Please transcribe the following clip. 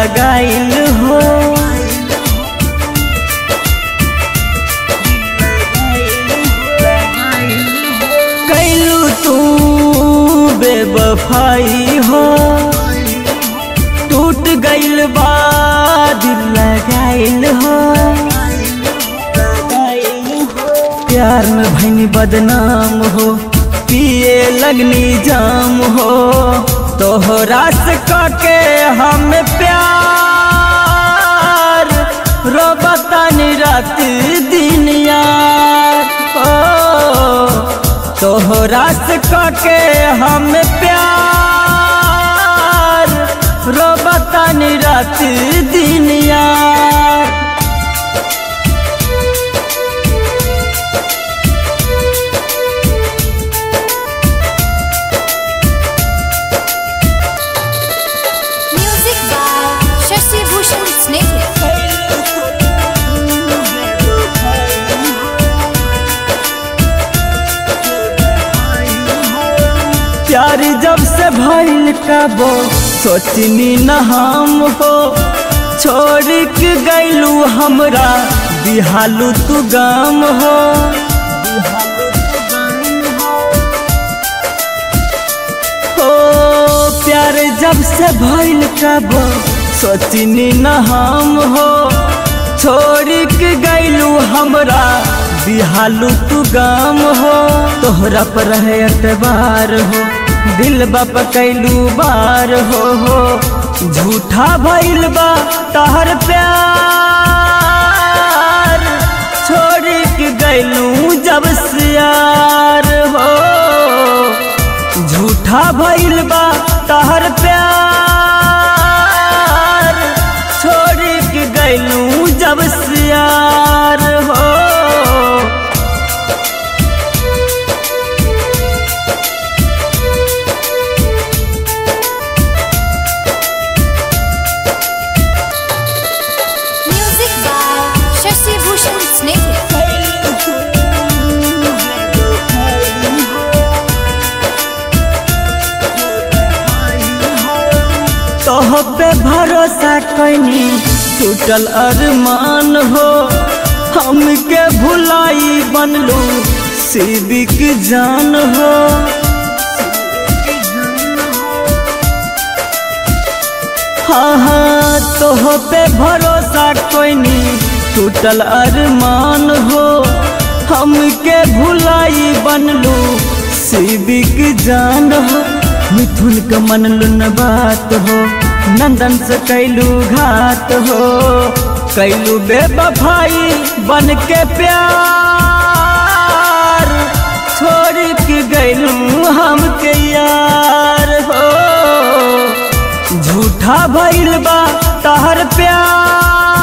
लगाइल हो कैलू तू बेबफाई हो टूट गइल बा दिल लगाइल हो प्यार में भैनी बदनाम हो पिए लगनी जाम हो तोहरा से के हम प्यार रोबतानी रात दिन यार ओ तोहरा से के हम प्यार रोबतानी रात दिन यार Music by Shashi Bhushan Snehal. प्यार जब से भइल कबो सोचनी न हम हो छोड़ के गैलू हमरा बिहालू तू गाम हो हो प्यार जब से भइल कबो सोचनी न हम हो छोड़ के गैलू हमरा बिहालू तू गाम हो तोहरा पर है अतबार हो दिल बाप कैलू बार हो हो झूठा भइल बा तहर प्यार छोड़ के गैलू जब सियार हो झूठा भइल बा तहर प्यार छोड़ के गैलू जब सियार हो Music by Shashi Bhushan Snehal. तोह पे भरोसा कैनी टूटल अरमान हो हमके भुलाई बनलू सिविक जान हो हाँ हाँ तोह पे भरोसा कोइनी टूटल अरमान हो हमके भुलाई बनलू सिविक जान हो मिथुन के मनलू न बात हो नंदन से कैलू घात हो कैलू बेबफाई बन के प्यार छोड़ के गैलू हमके यार हो झूठा भइल बा तहर प्यार